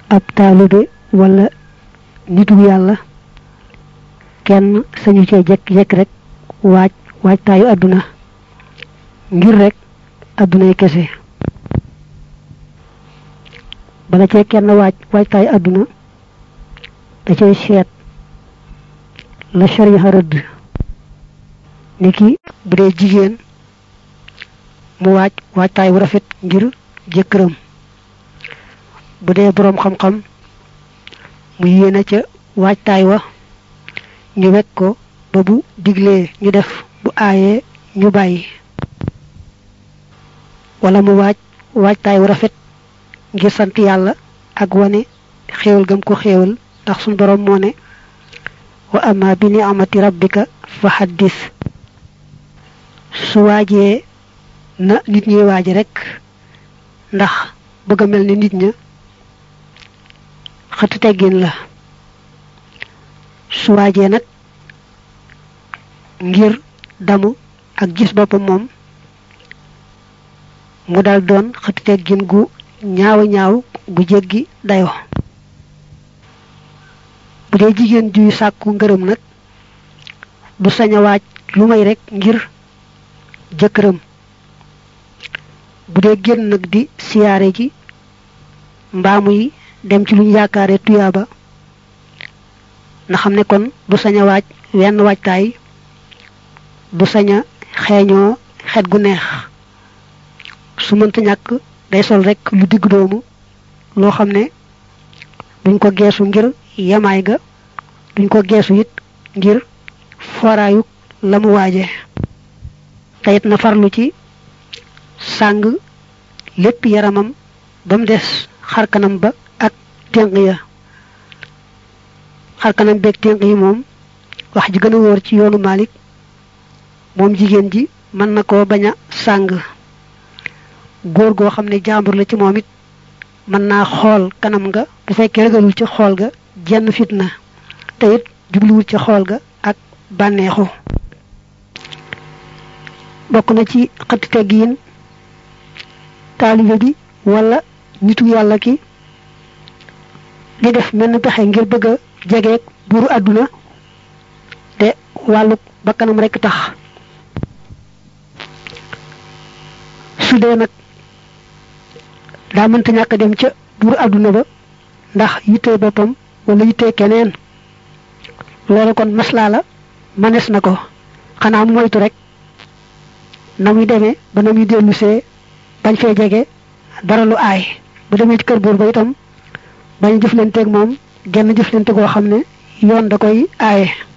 ab taalibe wala nitu yàlla kenn sañu cee jekk-jekk rek waaj waajtaayu àdduna ngir rek àddunay kese bala cee kenn waaj waajtaayu àdduna da cay seet la sharia rëdd ni ki bu dee jigéen mu waaj waajtaay wu rafet ngir jëkkëram bu dee boroom xam-xam mu yéene ca waajtaay wa ñu wekk ko ba bu diglee ñu def bu aayee ñu bàyyi wala mu waaj waajtaay wu rafet ngir sant yàlla ak wane xéewal gam ko xéewal ndax suñ boroom moo ne wa amma bi ni'amati rabbika fa haddis su waajee na nit ñi waaje rek ndax bëgg a mel ni nit ña xëtu teggin la su waajee nag ngir damu ak gis boppam moom mu dal doon xëtu teggin gu ñaaw ñaaw gu jéggi dayo bu dee jigéen juy sàkku ngërëm nag du sañ a waaj lu may rek ngir jëkkëram bu dee génn nag di siyaare ji mbaa muy dem ci lu ñu yaakaare tuyaaba na xam ne kon du sañ a waaj wenn waajtaay du sañ a xeeñoo xet gu neex su mënta ñàkk day sol rek lu digg doomu loo xam ne duñ ko geesu ngir yemaay ga duñ ko geesu it ngir foraayu la mu waaje te it na farlu ci sàng lépp yaramam ba mu des xarkanam ba ak ténq ya xarkanam beeg ténq yi moom wax ji gën a wóor ci yoonu Malik moom jigéen ji mën na koo bañ a sàng góor goo xam ne jàmbur la ci moom it mën naa xool kanam nga bu fekkee ragalul ci xool ga jenn fitna te it jubluwul ci xool ga ak bànneexu bokk na ci xëtti teggiin taalibe bi wala nitu yàlla ki di def mel ni pexe ngir bëgg a jegeeg buuru àdduna te wàllu bakkanam rekk tax su dee nag daa mënta ñàkk dem ca buuru àdduna ba ndax yittee boppam wala yittee keneen loolu kon maslaa la manes na ko xanaa mu moytu rek na muy demee ba na muy dellusee bañ fee jege dara lu aay bu demee ci kër buur ba itam bañ jëflanteeg moom genn jëflante goo xam ne yoon da koy aaye